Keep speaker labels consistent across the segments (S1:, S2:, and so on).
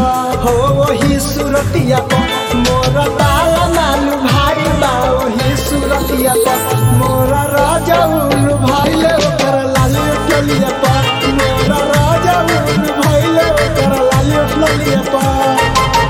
S1: पर हो वही सूरतिया पर मोर ताला मालू भाई बा वही सूरतिया पर मोर राजा उल्लू भाई ले ओकर लाली टोलिया पर मोर राजा उल्लू भाई ले ओकर लाली टोलिया पर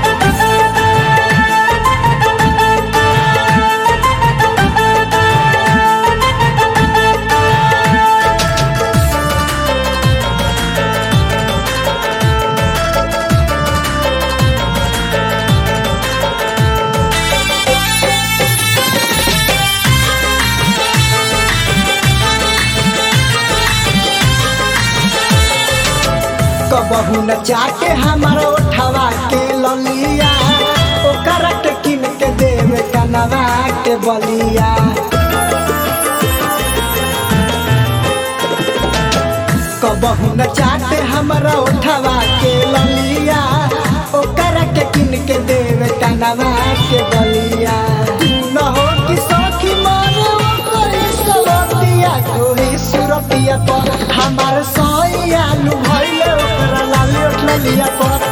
S1: कबहू न चाटे हमारा उठवा के ललिया ओकरा के किन के देवे कनवा के बलिया कबहू न चाटे हमारा उठवा के ललिया ओकरा के किन के देवे कनवा के बलिया न हो कि सखी मारे ओकर सवतिया कोई सुरतिया पर हमार सैया लू भइले ओकरा लाली उठलिया पर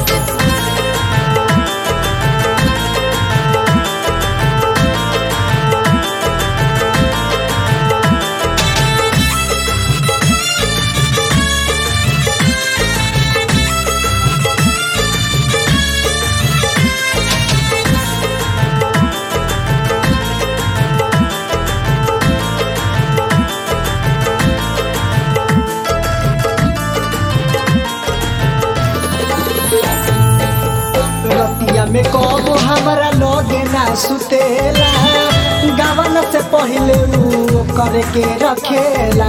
S1: रतिया में कबो हमारा लगे ना सुतेला गावन से पहले ऊ करे के रखेला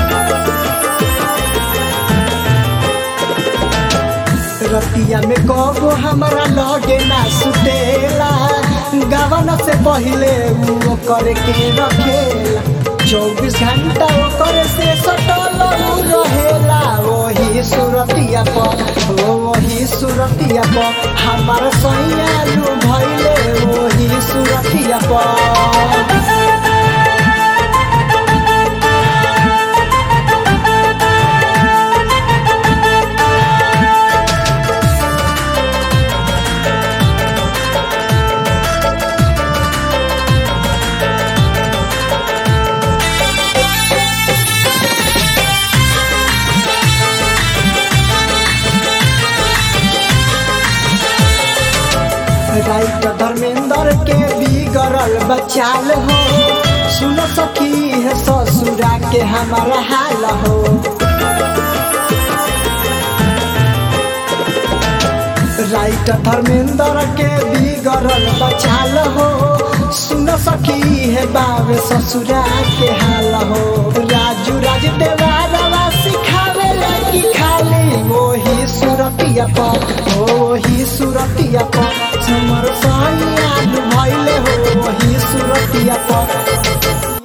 S1: रतिया में कबो हमारा लगे ना सुतेला गावन से पहले ऊ करे के रखेला चौबीस घंटा ओकर से सटल ऊ रहेला वही सुरतिया पर ओ वही सुरतिया पर हमार सैया लू भइले वही सुरतिया पर राइट धर्मेंद्र के बिगड़ल बचाल हो सुन सकी है ससुरा के हमारा हाल हो राइट धर्मेंद्र के बिगड़ल बचाल हो सुन सकी है बाबे ससुरा के हाल हो राजू राज देवारवा सिखावे कि खाली वही सुरतिया पर वही सुरतिया पर समर साइया भइले हो वही सुरतिया पर